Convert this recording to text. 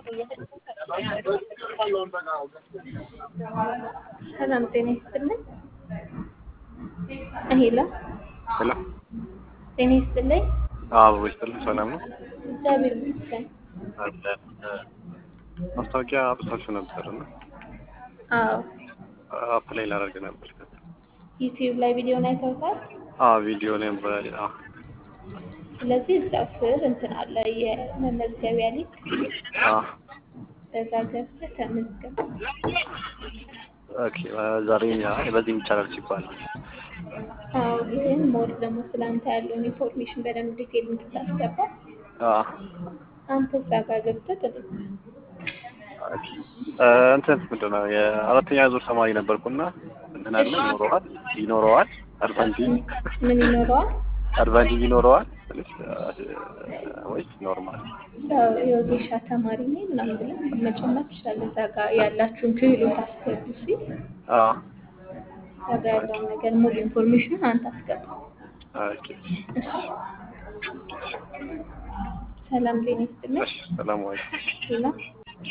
ሰላም ጤና ይስጥልኝ። ሄሎ ሄሎ ጤና ይስጥልኝ። አበባ ይስጥልኝ። ሰላም ነው? እግዚአብሔር ይመስገን። አለን። ማስታወቂያ አውጥታችሁ ነበር እና አዎ አፕላይ ላደርግ ነበር። ዩቲዩብ ላይ ቪዲዮን አይተውታል። አዎ ቪዲዮ ላይ በ አዎ ስለዚህ እዛው ስር እንትን አለ የመመዝገቢያ ሊንክ፣ አዎ በዛ ገብተህ ተመዝገብ። ኦኬ ዛሬ አይ በዚህ ይቻላል ሲባል አዎ ግን ሞር ደግሞ ስለአንተ ያለውን ኢንፎርሜሽን በደንብ ዲቴል እንድታስገባ አዎ አንተ እዛ ጋር ገብተህ ጥሩ ኦኬ እንትን ምንድን ነው የአራተኛ ዙር ተማሪ ነበርኩና እንትን አለ ይኖረዋል ይኖረዋል አድቫንቴጅ ምን ይኖረዋል? አድቫንቴጅ ይኖረዋል ወይስ ኖርማል? ያው የወጌሻ ተማሪ ነኝ ምናምን ብለህ መጨመር ትችላለህ። እዛ ጋር ያላችሁን ክህሎት አስገቡ ሲል አዎ እዛ ጋር ያለውን ነገር ሙሉ ኢንፎርሜሽኑን አንተ አስገባ። ኦኬ እሺ። ሰላም ጤና ይስጥልኝ። እሺ ሰላም ወይ ሌላ